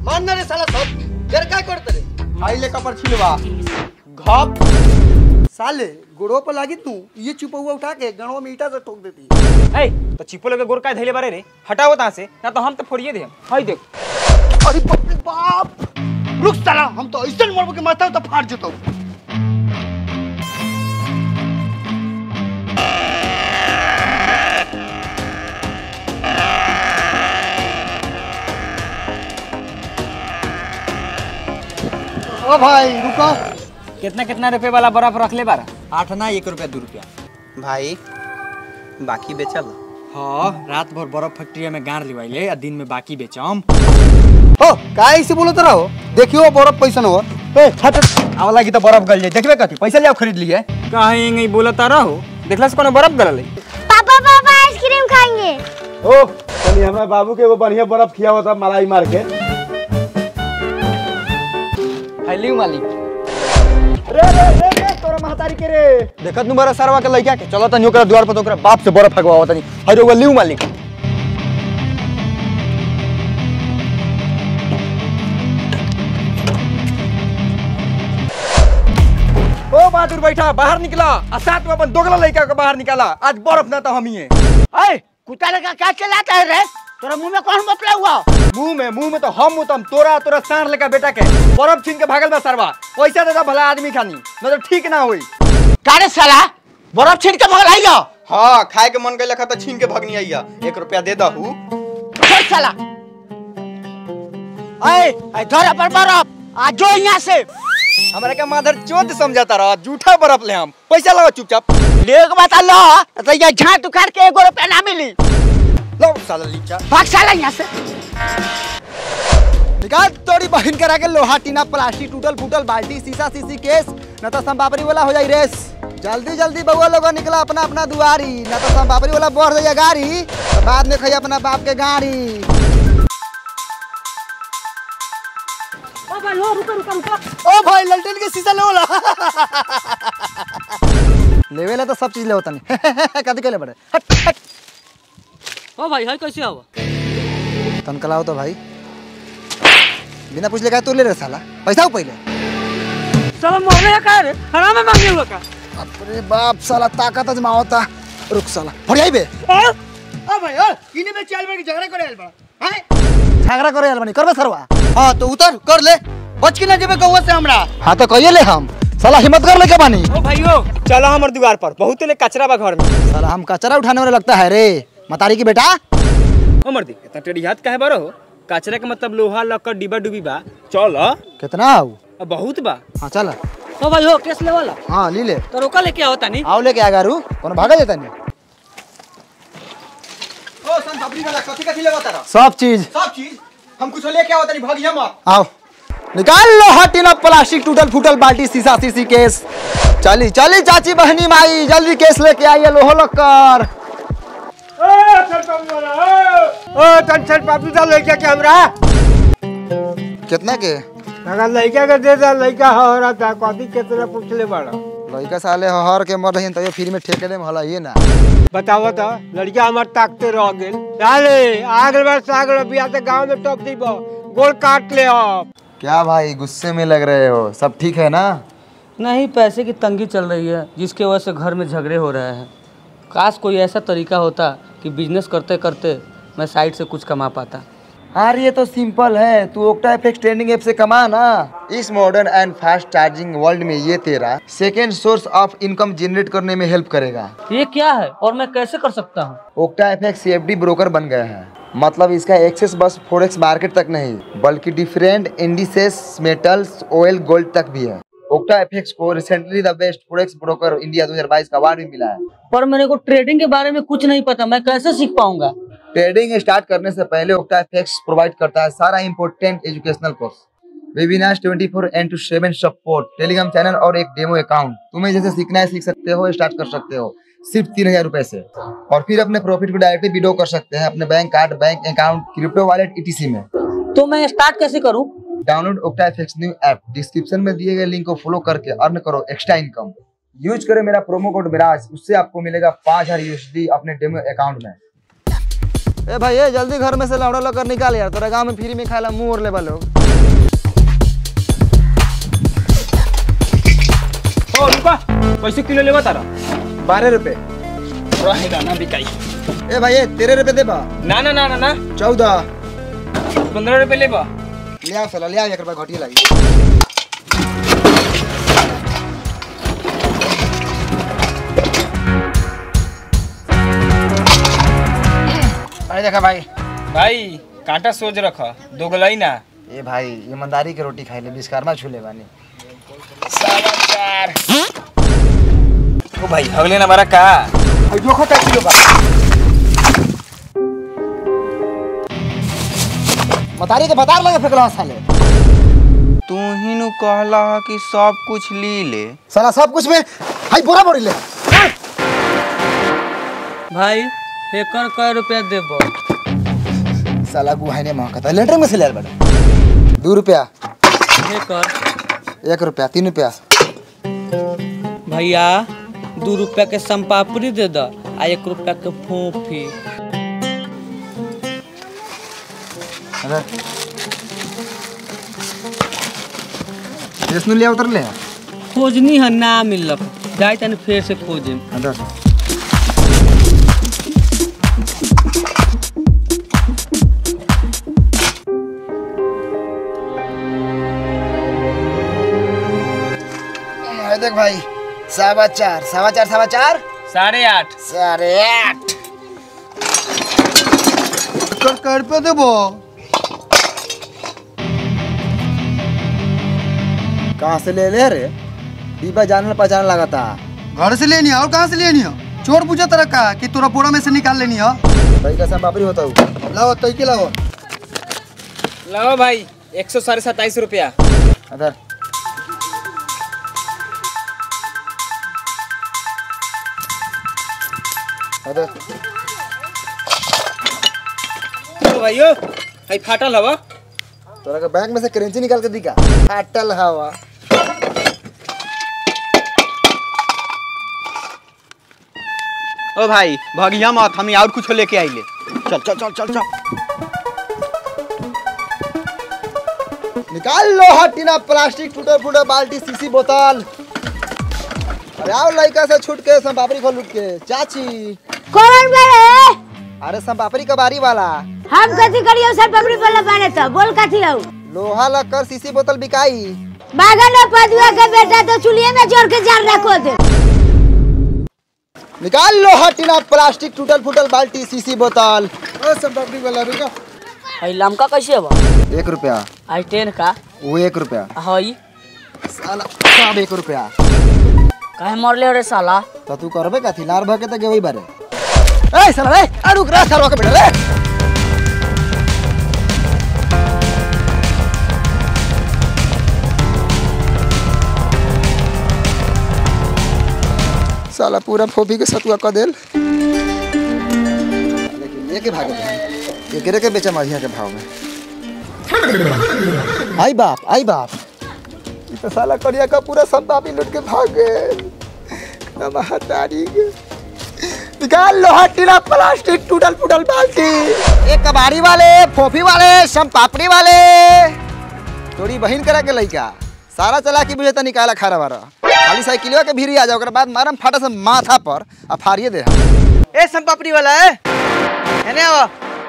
मान ना रे साला सब घर काय करते रे खाई ले कपर छिलवा घप साले गोड़ो पर लागी तू ये चुपौआ उठा के गणवा में ईटा से ठोक देती ए तो चिपो लगे गोर काय धैले बारे रे हटाओ ता से ना तो हम तो फोड़िए दे हाय देख अरे बाप रे बाप रुक साला हम तो ऐसे मरबो के माथा तो फाड़ जतो ओ भाई रुको कितना कितना रुपए वाला बर्फ रख ले बारा आठ ना एक रुपया दो रुपया भाई बाकी बेचल हाँ रात भर बर्फ फैक्ट्री में गाड़ लिवाइले आ दिन में बाकी बेचम हो काय से बोलत रहो देखियो बर्फ पैसा न हो ए छट आवा लागी तो बर्फ गल जाए देखबे कथी पैसा ले आओ खरीद लिए काहे नहीं बोलता रहो देखला से कोनो बर्फ गलल है पापा पापा आइसक्रीम खाएंगे ओ तनी हमरा बाबू के एगो बढ़िया बर्फ खियावो था मलाई मार के हेली मालिक रे रे रे रे तोरा महतारी के रे देखत नु बड़ा सरवा के लइका के चलो तनी ओकरा द्वार पर तो ओकरा बाप से बर्फ फगवाओ तनी हर एगो लिउ मालिक ओ बहादुर बैठा बाहर निकला आ साथ में अपन दोगला लइका के बाहर निकाला आज बर्फ ना तो हम ही ए कुत्ता लगा क्या चलाता है रे तोरा मुंह में कौन बतला हुआ मुंह में मुंह में तो हम मुतम तोरा तोरा सांड लेका बेटा के बर्फ छीन के भागल बा सरवा पैसा दे भला आदमी खानी न तो ठीक ना होई कारे साला बर्फ छीन के भगल आइयो हाँ खाए के मन गइल तो छीन के भगनी आइया एक रुपया दे दहू छोड़ साला ए ए धर पर बर्फ आ जो यहाँ से हमरा के माधर चोद समझाता रहा झूठा बर्फ ले हम पैसा लगाओ चुपचाप ले के बता लो तो ये झाट उखाड़ के एगो रुपया ना मिली लो साला लीचा भाग साला यहाँ से निकाल तोड़ी बहन करा के लोहा टीना प्लास्टिक टूटल फूटल बाल्टी शीशा शीशी केस न तो संपापरी वाला हो जाई रेस जल्दी जल्दी बउआ लोग निकला अपना अपना दुआरी न तो संपापरी वाला बढ़ जाइए गाड़ी तो बाद में खाइए अपना बाप के गाड़ी ओ भाई ललटेन के शीशा लो ला लेवे ले तो सब चीज ले होता नहीं कदी के ले बड़े हट हट ओ भाई है कैसे हवा तन कलाओ तो भाई बिना पूछ ले का तू ले रे साला पैसा हो पहले साला मोहरे है का रे हराम में मांगे हुआ का अरे बाप साला ताकत अजमावता रुक साला फड़ियाई बे ओ भाई ओ इने में चाल में झगड़ा करे आइल बा हैं झगड़ा करे यार बनी करबे सरवा हां तो उतर कर ले बच के ना जेबे गौवा से हमरा हाँ तो कहिए ले हम साला हिम्मत कर ले के बानी ओ भाइयों चलो हमर द्वार पर बहुत ले कचरा बा घर में साला हम कचरा उठाने वाला लगता है रे मतारी की बेटा ओ मर्दी इतना टेढ़ी हाथ काहे बारो कचरा के मतलब लोहा लक्कड़ डिब्बा डुबी बा चल कितना आऊ अब बहुत बा हाँ चल ओ भाई हो केस ले वाला हाँ ली ले तो रोका लेके आओ तानी आओ लेके आ गारू कौन भागा जाता नहीं ओ सन पापड़ी वाला कथी कथी लेवा तारा सब चीज सब चीज हम कुछ लेके आवत नहीं भगिया मत आओ निकाल लो हटिना प्लास्टिक टूटल फूटल बाल्टी शीशा शीशी केस चली चली चाची बहनी माई जल्दी केस लेके आइए लोहो लक्कर ओ तन छठ पापी दा लइका के हमरा कितना के अगर लइका के दे दा लइका हो रहा था कथी केतना पूछ ले बड़ा लड़का साले हर के मर रही तो फ्री में ठेके दे हला ये ना बताओ तो लड़का हमार ताकते रह गेल डाले आगल बार सागल बिया ते गांव में टॉप दीबो गोल काट ले अब क्या भाई गुस्से में लग रहे हो सब ठीक है ना नहीं पैसे की तंगी चल रही है जिसके वजह से घर में झगड़े हो रहे हैं काश कोई ऐसा तरीका होता कि बिजनेस करते करते मैं साइड से कुछ कमा पाता यार ये तो सिंपल है तू ओक्टा एफएक्स ट्रेंडिंग ऐप से कमा ना इस modern and fast charging world में ये तेरा second source of income generate करने में हेल्प करेगा ये क्या है और मैं कैसे कर सकता हूँ ओक्टा एफएक्स सीएफडी ब्रोकर बन गया है मतलब इसका एक्सेस बस फोरेक्स मार्केट तक नहीं बल्कि different indices metals oil gold तक भी है ओक्टा एफएक्स को recently the best forex broker India 2022 का अवार्ड भी मिला है पर मेरे को ट्रेडिंग के बारे में कुछ नहीं पता मैं कैसे सीख पाऊंगा ट्रेडिंग स्टार्ट करने से पहले ओक्टा एफएक्स प्रोवाइड करता है सारा important educational course webinar 24 four into seven support Telegram channel और एक डेमो अकाउंट तुम्हें जैसे सीखना है सीख सकते हो स्टार्ट कर सकते हो सिर्फ तीन हजार रुपए से और फिर अपने प्रॉफिट को डायरेक्टली विड्रॉ कर सकते हैं अपने bank card bank account crypto wallet ETC में तो मैं स्टार्ट कैसे करूँ download Octa FX new app description में दिए गए लिंक को फॉलो करके अर्न करो एक्स्ट्रा इनकम यूज करें मेरा प्रोमो कोड मिराज उससे आपको मिलेगा पाँच हजार यूएसडी अपने डेमो अकाउंट में ए भाई ए जल्दी घर में से लौड़ा लकर निकाल यार तोरा गांव में फ्री में खाला मुंह और ले लोग ओ रुका कैसे किलो लेबा तारा बारह रुपए रहेगा ना बिकाई ए भाई ए तेरह रुपए दे बा ना ना ना ना ना चौदह पंद्रह रुपये लेबा ले आओ साला ले आओ एक रुपया घटिया लगी अरे देखा भाई भाई कांटा सोच रख दोगलाई ना ए भाई ईमानदारी के रोटी खाई ले विश्वकर्मा छूले बानी समाचार ओ भाई अगले ना मारा का देखो का किलो बा मतारी के बता लगे फेकला साले तू ही नु कहला ह कि सब कुछ ली ले साला सब कुछ में हाई बोरा बोरी ले भाई एकर कै रुपया देबो साला गुहाई ने महकता लेटर में से ले बड़ा दो रुपया एकर एक रुपया तीन रुपया भैया दू रुपया के संपापड़ी दे द आ एक रुपया के फोफी अरे इसनु ले उतर ले खोजनी है ना मिलक जाए तनी फेर से खोजे अंदर ए, देख भाई सवा चार सवा चार सवा चार साढ़े आठ साढ़े आठ कर कर पे देबो कहाँ से ले ले रे डिब्बा जानने पहचान लगा था घर से लेनी है और कहाँ से लेनी है चोर पूछा तरह का कि तोरा बोरा में से निकाल लेनी है भाई कैसा बाबरी होता हूँ लाओ तई के लाओ लाओ भाई एक सौ साढ़े सत्ताईस रुपया अदर अदर ओ भाइयो भाई फाटल हवा तोरा के बैंक में से करेंसी निकाल के दिखा फाटल हवा ओ भाई भगिया मत हम और कुछ लेके आइले चल चल चल चल चल निकाल लो हटीना प्लास्टिक टूटे फूटे बाल्टी सीसी बोतल अरे आओ लड़का से छूट के सब पापड़ी खोल लूट के चाची कौन बड़े अरे सब पापड़ी कबारी वाला हम कथी करियो सर पबड़ी वाला बने तो बोल कथी हऊ लोहा लक्कर सीसी बोतल बिकाई बागन में पदुआ के बेटा तो चुलिए में जोड़ के जार रखो दे निकाल लो हटीना प्लास्टिक टूटल फूटल बाल्टी सीसी बोतल ओ सब पापड़ी वाला रुका हई लमका कैसे बा एक रुपया आई टेन का वो एक रुपया हई साला सब एक रुपया काहे मरले रे साला तो तू करबे कथी लार भके त गेवई बारे ए साला रे आ रुक रे साला के बेटा रे साला पूरा फोफी के सतुआ क देल लेकिन लेके भागे एकरे के बेचा मझिया के भाव में आई बाप आई बाप ई तो साला करिया का पूरा संतापी लूट के भाग गए हतारी निकाल लोहा टीला प्लास्टिक टूटल फूटल बाल्टी एक कबाड़ी वाले फोफी वाले सम पापड़ी वाले तोरी बहिन करा के लइका सारा चला के बुझे त निकाला खारा बारा खाली साइकिलवा के भीरी आ जाओ ओकरा बाद मारम फाटा से माथा पर आ फाड़िए दे ए सम पापड़ी वाला है एने आओ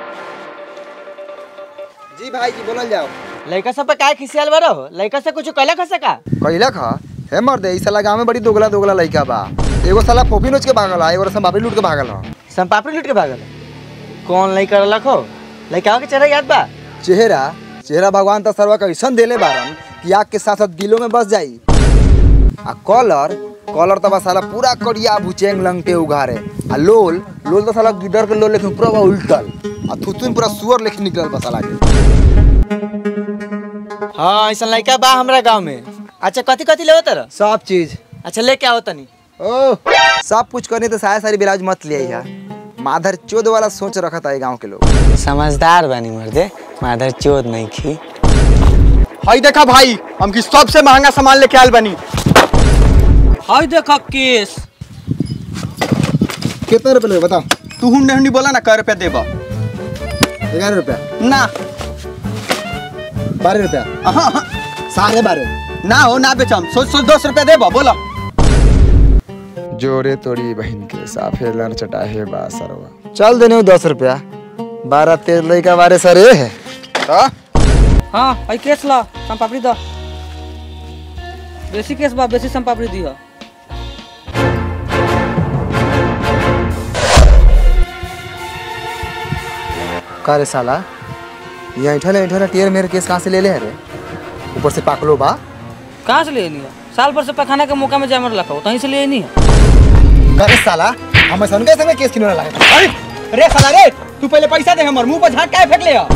जी भाई जी बोलल जाओ लड़का सब पे काय खिसियाल बरो लड़का से कुछ कहला खसे का कैला खा हे मर दे ई साला गांव में बड़ी दोगला दोगला लइका बा एगो साला फोफी नोच के भागल हा एगो सम पापड़ी लूट के भागल हा सम पापड़ी लूट के भागल कौन लड़का रखो लड़का के चेहरा याद बा चेहरा चेहरा भगवान तो सर्वा का ऐसा देले बारन कि आग के साथ साथ दिलों में बस जाई आ कलर कलर तो बस साला पूरा करिया भुचेंग लंगटे उघारे आ लोल लोल तो साला गिडर के लोल लेकिन पूरा बा उल्टल आ थुथुन पूरा सुअर लेकिन निकलल बा साला के हाँ ऐसा लड़का बा हमरा गांव में अच्छा कथी कथी लेवो तर सब चीज अच्छा लेके आओ तनी ओ सब कुछ करनी तो साया सारी ब्लाउज मत ले आई माधर चोद वाला सोच रखा था ये गाँव के लोग समझदार बनी मर्दे माधर चोद नहीं खी हई देखा भाई हम की सबसे महंगा सामान लेके आयल बनी हई देख केस कितने रुपए लगे बताओ तू हुंडे हुंडी बोला ना कर रुपया देबा ग्यारह रुपया ना बारह रुपया अहाँ, अहाँ, साढ़े बारह ना हो ना बेचम सोच सोच दस रुपया देबो बोलो जोरे तोड़ी बहन के साफे लड़ चटाहे बा सरवा चल देने दस रुपया बारह तेरह लड़का बारह सर ए है हाँ? हाँ आई केस ला सम पापड़ी दो बेसी केस बा बेसी सम पापड़ी दी का रे साला यहाँ ऐठल ऐठल टीयर मेरे केस कहाँ से ले ले है रे ऊपर से पाकलो बा कहाँ से ले नहीं है साल भर से पखाने के मौका में जामर रखा हो कहीं से ले नहीं है का रे साला हमें सन के संगे केस किनो लगे अरे रे साला रे तू पहले पैसा दे हमर मुंह पर झाट काहे फेंक ले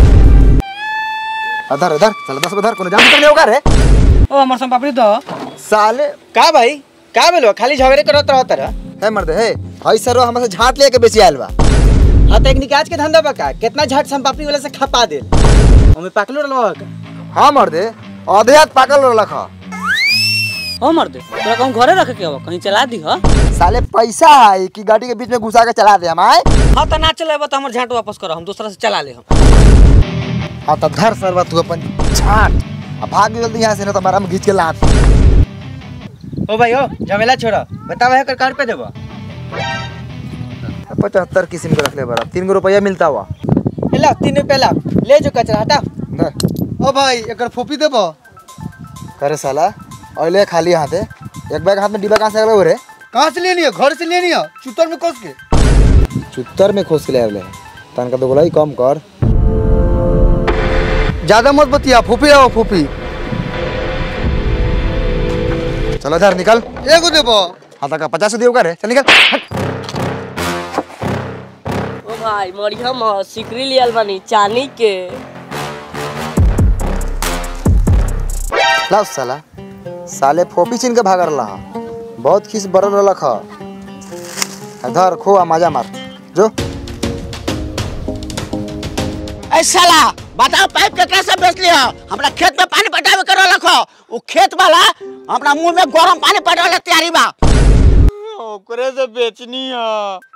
अधर अधर चल दस उधर कोनो जान कर होगा रे ओ हमार सम पापड़ी दो साले का भाई का बेलो खाली झगड़े करत रहत रह है मर्द है हई सर हमसे झाट लेके बेची आयल बा हाँ तो एक निकाज के धंधा बका कितना झट संपापड़ी वाला से खपा दे हमें पाकलो रलवा का हाँ मर्द आधे हाथ पाकल रख ओ मर दे तोरा कहूँ घरे रखे के हो कहीं चला दी हो साले पैसा है कि गाड़ी के बीच में घुसा के चला दे हम आए हाँ तो ना चले तो हमारे झाट वापस करो हम दूसरा से चला ले हम हाँ तो धर सरवा तू अपन झाट अब भाग जल्दी यहाँ से ना तो हमारा हम घींच के लात ओ भाई ओ झमेला छोड़ा बतावा है कर कार पे देबो पचहत्तर किस्म के रख ले बड़ा तीन गो रुपया मिलता हुआ ला तीन रुपया ला ले जो कचरा हटा धर। ओ भाई एकर फोपी देबो करे साला अले खाली हाथे एक बैग हाथ में डिब्बा कहाँ से अगले हो रे कहाँ से लेनी है घर से लेनी है चुतर में कस के चुत्तर में खोस के ले अगले तन का तो गोलाई कम कर ज्यादा मत बतिया फोपी आओ फोपी चलो इधर निकल एगो देबो हाँ तक पचास दियो का रे चल निकल हट। ओ भाई मरिया म सिकरी लियल बानी चानी के लाओ साला साले फोपी छीन के भाग रहा बहुत खीस बरल रख धर खो आ मजा मार जो ऐ साला बताओ पाइप केकरा से बेच लिया हमरा खेत में पानी पटावे कर रखो वो खेत वाला हमरा मुंह में गरम पानी पटावे तैयारी बा ओकरे से बेचनी है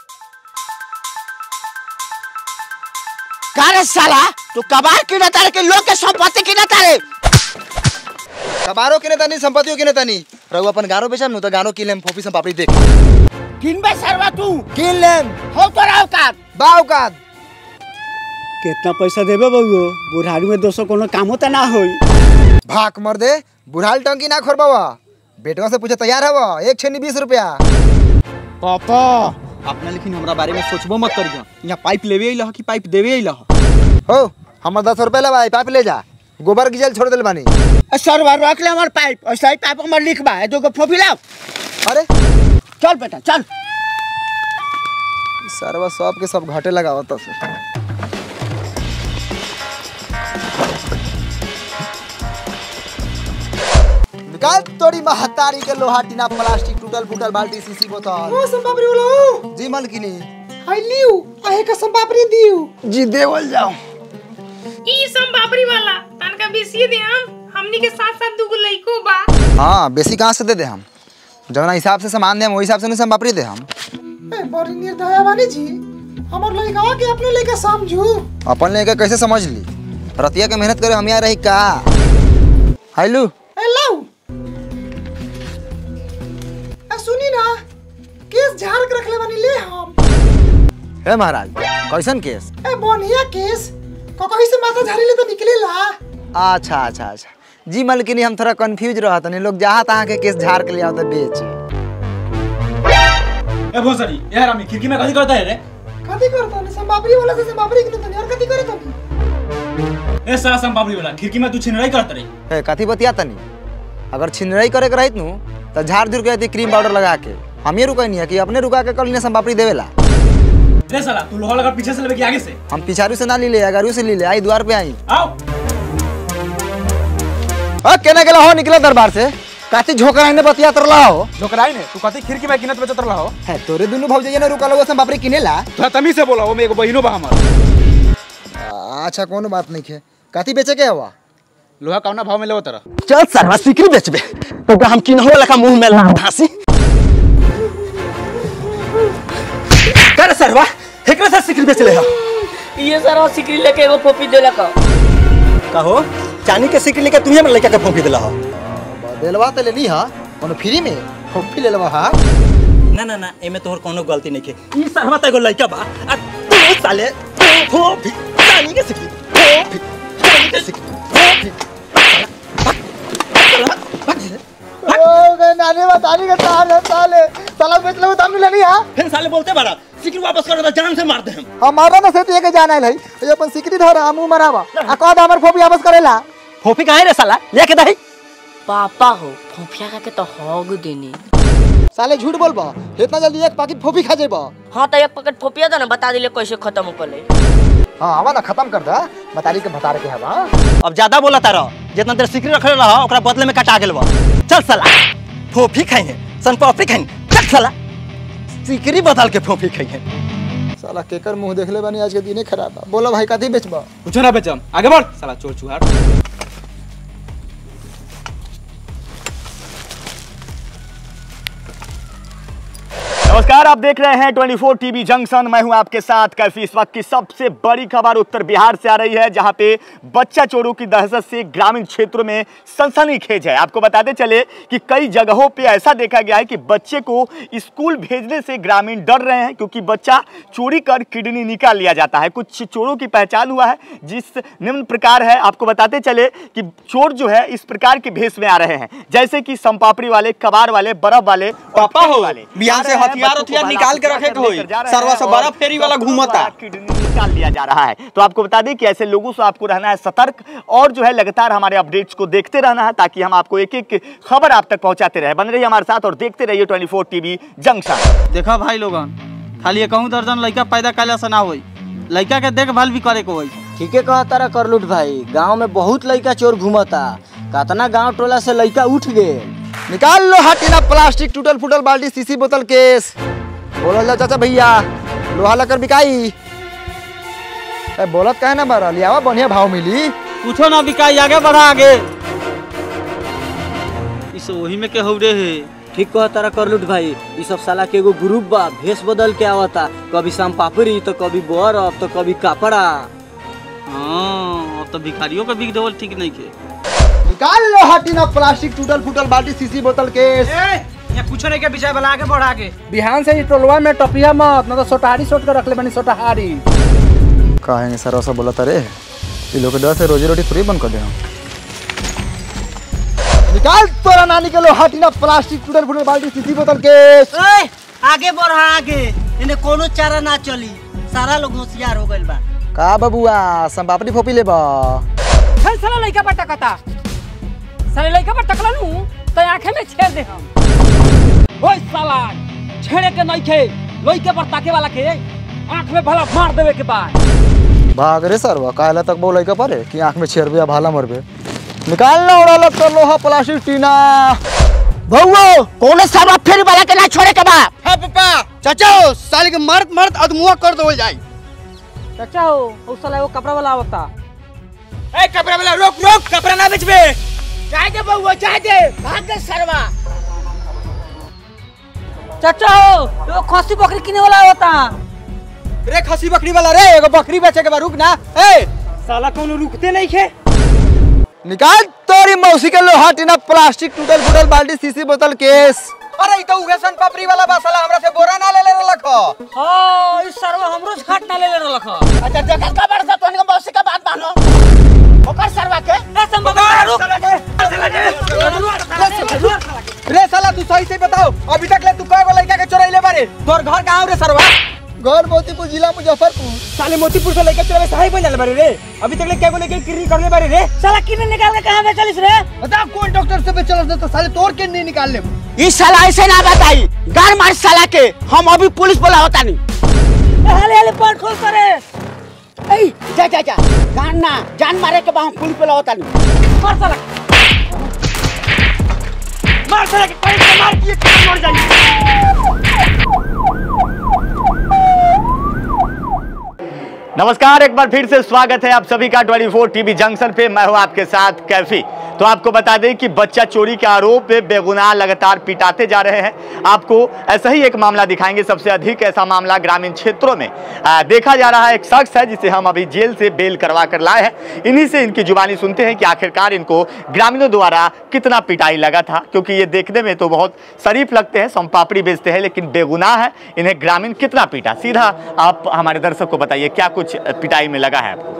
का रे साला तू कबार की तारे के लोग के संपत्ति की तारे कबारो के नेता नहीं संपत्तियों के नेता नहीं रहू अपन गानो बेचम नु तो गानो की लेम फोपी सम पापड़ी देख किनबे सरवा तू किन लेम हो तो रहो का बाव का कितना पैसा देबे बउओ बुढ़ारी में दोस्तों कोनो काम होता ना होई भाग मर दे बुढ़ाल टंकी ना खोरबावा बेटवा से पूछे तैयार हवा एक छेनी बीस रुपया पापा अपना लेकिन हमरा बारे में सोचबो मत करियो यहाँ पाइप लेवे अइलह कि पाइप देवे अइलह हो हमर दस रुपया ले भाई पाइप ले जा गोबर की जल छोड़ दिल बानी ए, सरवा रख ले हमार पाइप ऐसा ही पाइप हमार लिख बा दो को फोफी लाओ अरे चल बेटा चल सरवा सब के सब घाटे लगावत से निकाल तोड़ी महतारी के लोहा टीना प्लास्टिक टूटल फूटल बाल्टी शीशी बोतल ओ संपापड़ी वाला जी मलकिनी आई लियो आहे का संपापड़ी दियो जी देवल जाओ ई सम बाबरी वाला तनका बेसी दे हम हमनी के साथ साथ दुगो लइको बा हाँ बेसी कहाँ से दे दे हम जवना हिसाब से सामान दे हम वही हिसाब से नहीं हम बापरी दे हम ए बड़ी निर्दया वाली जी हमर लइका के अपने लेके समझू अपन लेके कैसे समझ ली रतिया के मेहनत करे हम यहाँ रही का हाइलू ए लाऊ ए सुनी ना केस झाड़ के रखले बानी ले हम हे महाराज कैसन केस ए बढ़िया केस ककही से माथा झाड़ी ले तो निकलेला अच्छा अच्छा अच्छा जी मलकिनी हम थोड़ा कंफ्यूज रहा था लोग जहाँ तहाँ के केस झाड़ के ले आओ तो बेच ए भोसड़ी यार हम खिड़की में कथी करता है रे कथी करता ने संपापड़ी वाला से संपापड़ी के तनी और कथी करे तनी ए सारा संपापड़ी वाला खिड़की में तू छिनराई करत रे हे कथी बतिया तनी अगर छिनरई करे के रहित नु तो झाड़ झुड़ के रहती क्रीम पाउडर लगा के हम ये रुकनी है कि अपने रुका के कल ने संपापड़ी देवेला रे साला तू लोहा लगा पीछे से लेके आगे से हम पिछारू से ना ली ले अगारू से ली ले आई द्वार पे आई आओ अ केना गेला हो निकला दरबार से काती झोकरा ने बतिया तरला हो जोकराई ने तू कथी खिड़की में किनत बेचत रहा हो है तोरे दुनु भौजाई ने रुका लो संपापड़ी किनेला तोरा तमी से बोला वो में एगो बहिनो बा हमर अच्छा कोनो बात नहीं है काती बेचे के हवा लोहा कौना भाव में लेवत तरा चल सरवा सिकरी बेचबे तो हम किनहो लखा मुंह में लाम धासी कर सरवा एकरा से सिकरी बेच ले हम ये सारा सिकरी लेके एगो फोपी देला का कहो चानी के सिकरी लेके तुम्हें लड़का के फोंकी दिला हो दिलवा तो लेनी हा कोनो फ्री में फोफी ले लेवा हा ना ना ना एमे तोहर कोनो गलती नहीं के ई सरवा त एगो लड़का बा आ तू साले फोंकी चानी के सिकरी फोंकी चानी के सिकरी फोंकी नानी बतानी के तार है साले साला बेच लो दाम लेनी हा फिर साले बोलते बारा सिकरी वापस कर दे जान से मार दे हम हमारा ना से के जाना है ये अपन सिकरी धर हमू मरावा आ कह हमर फोफी वापस करेला फोफी काहे रे साला लेके दही पापा हो फोफिया का के तो होग देनी साले झूठ बोलबा इतना जल्दी एक पैकेट फोफी खा जेबा हाँ तो एक पैकेट फोफिया दे ना बता दिले कैसे खत्म कर ले हां आवा ना खत्म कर दा बतारी के बता के हवा अब ज्यादा बोला तारा जितना देर सिकरी रखले रहा ओकरा बदले में कटा गेल बा चल साला फोफी खाइए सन पापड़ी खाइए चल साला सिकरी बदल के फोफी खाइए साला केकर मुंह देखले बानी आज के दिने खराब बा बोलो भाई कथी बेचबा कुछ ना बेचम आगे बढ़ साला चोर चुहार नमस्कार आप देख रहे हैं 24 टीवी जंक्शन मैं हूं आपके साथ कैफी इस वक्त की सबसे बड़ी खबर उत्तर बिहार से आ रही है जहां पे बच्चा चोरों की दहशत से ग्रामीण क्षेत्रों में सनसनीखेज है आपको बताते चले कि कई जगहों पे ऐसा देखा गया है कि बच्चे को स्कूल भेजने से ग्रामीण डर रहे हैं क्योंकि बच्चा चोरी कर किडनी निकाल लिया जाता है कुछ चोरों की पहचान हुआ है जिस निम्न प्रकार है आपको बताते चले कि चोर जो है इस प्रकार के भेष में आ रहे हैं जैसे कि संपापड़ी वाले कबाड़ वाले बर्फ वाले पापा हो वाले बिहार से हथियार हथियार निकाल के रखे के होई सरवा से बड़ा फेरी वाला घूमता किडनी निकाल लिया जा रहा है तो आपको बता दें कि ऐसे लोगों से आपको रहना है सतर्क और जो है लगातार हमारे अपडेट्स को देखते रहना है ताकि हम आपको एक एक खबर आप तक पहुंचाते रहे बन रहिए हमारे साथ और देखते रहिए 24 टीवी जंक्शन देखा भाई लोगन खाली कहूँ दर्जन लड़का पैदा कैला से ना होई लड़का के देखभाल भी करे के होई ठीके कहा तारा करलुट भाई गांव में बहुत लड़का चोर घूमता कतना गांव टोला से लड़का उठ गए निकाल लो हटिना प्लास्टिक टूटल फूटल बाल्टी सीसी बोतल केस बोलो जा चाचा भैया लोहा लकर बिकाई ए बोलत काहे ना बारा लियावा बढ़िया भाव मिली पूछो ना बिकाई आगे बढ़ा आगे इस वही में के हौरे है ठीक कहा तारा करलुट भाई ये सब साला के एगो ग्रुप बा भेष बदल के आवता कभी शाम पापड़ी तो कभी बर्फ तो कभी कपड़ा हाँ अब तो भिखारियों का बिक देवल ठीक नहीं के निकाल लो हटिना प्लास्टिक टूटल फूटल बाल्टी सीसी बोतल केस कुछ नहीं के विषय वाला आगे बढ़ा के बिहान से ही टोलवा में टपिया मत ना तो सोटहारी सोट कर रख ले बनी सोटहारी कहेंगे सर ऐसा बोला तारे ये लोग के डर से रोजी रोटी फ्री बंद कर देना निकाल तोरा नानी के लो हटिना प्लास्टिक टूटल फूटल बाल्टी सीसी बोतल केस आगे बढ़ा आगे इन्हें कोनो चारा ना चली सारा लोग होशियार हो गइल बा का बबुआ संपापड़ी फोपी लेबा चल साला लइका पर टकता साले लइका पर टकला नु तो आंखें में छेड़ दे हम ओए साला छेड़े के नहीं खे लइके पर ताके वाला के आंख में भला मार देवे के बाद भाग रे सरवा काला तक बोले का परे कि आंख में छेड़बे या भाला मरबे निकाल लो उड़ा लो तो लोहा प्लास्टिक टीना भौओ कौन सरवा फेरी वाला के ना छोड़े के बा हां पापा चाचा साले के मर्द मर्द अदमुआ कर दो जाई चाचा हो उस साला वो कपड़ा वाला आवता ए कपड़ा वाला रोक रोक कपड़ा ना बेचबे जाए दे भौओ जाए दे भाग दे सरवा चाचा हो वो खसी बकरी किने वाला आवता रे खसी बकरी वाला रे एगो बकरी बेचे के बा रुक ना ए साला कौन रुकते नहीं खे निकाल तोरी मौसी के लोहा टीना प्लास्टिक टूटल फूटल बाल्टी सीसी बोतल केस अरे ई तो उगे सन पापड़ी वाला बा साला हमरा से बोरा ना ले ले रखो हां इस सरवा हमरो घाट ना ले ले रलख अच्छा जगह का बड़ सा तोनी मौसी का बात मानो ओकर सरवा के ए संभव रुक रे साला तू सही से बताओ अभी तक ले तू कएगो लड़का के चोरैले बारे तोर घर कहां रे सरवा घर मोतीपुर जिला मुजफ्फरपुर साले मोतीपुर से लड़का चोरवे सही बोल बारे रे अभी तक ले कएगो लेके किरी करले बारे रे साला किने निकाल के कहां बेचलिस रे बता कौन डॉक्टर से बेचल तो साले तोड़ के नहीं निकाल ले ई साला ऐसे ना बताई गार मार साला के हम अभी पुलिस बोला होता नहीं हाले हाले पट खोल करे ए जा जा जा गान ना जान मारे के बा हम पुलिस बोला होता नहीं मार साला मार साला के पैर से मार दिए कि मर जाइए नमस्कार एक बार फिर से स्वागत है आप सभी का 24 टीवी जंक्शन पे मैं हूं आपके साथ कैफी तो आपको बता दें कि बच्चा चोरी के आरोप में बेगुनाह लगातार पिटाते जा रहे हैं आपको ऐसा ही एक मामला दिखाएंगे सबसे अधिक ऐसा मामला ग्रामीण क्षेत्रों में आ, देखा जा रहा है एक शख्स है जिसे हम अभी जेल से बेल करवा कर लाए हैं इन्हीं से इनकी जुबानी सुनते हैं कि आखिरकार इनको ग्रामीणों द्वारा कितना पिटाई लगा था क्योंकि ये देखने में तो बहुत शरीफ लगते हैं सोमपापड़ी बेचते हैं लेकिन बेगुनाह है इन्हें ग्रामीण कितना पीटा सीधा आप हमारे दर्शक को बताइए क्या कुछ पिटाई में लगा है आपको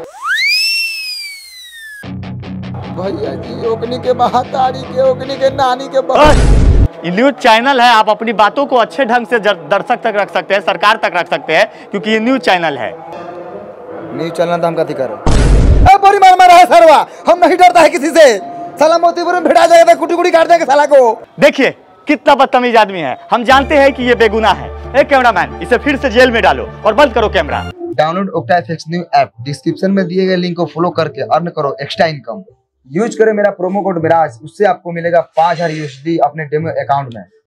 भैया जी ओकनी के महातारी के ओकनी के नानी के ये न्यूज चैनल है आप अपनी बातों को अच्छे ढंग से जर- दर्शक तक रख सकते हैं सरकार तक रख सकते हैं क्योंकि ये न्यूज चैनल है न्यूज चैनल तो हम कथी करो ए बड़ी मार मारा है सरवा हम नहीं डरता है किसी से साला मोतीपुर में भिड़ा जाएगा कुटी कुटी काट देंगे साला को देखिए कितना बदतमीज आदमी है हम जानते हैं कि ये बेगुनाह है ए कैमरामैन इसे फिर से जेल में डालो और बंद करो camera download Octa FX new app description में दिए गए लिंक को फॉलो करके अर्न करो एक्स्ट्रा इनकम यूज करें मेरा प्रोमो कोड मिराज उससे आपको मिलेगा पाँच हजार यूएसडी अपने डेमो अकाउंट में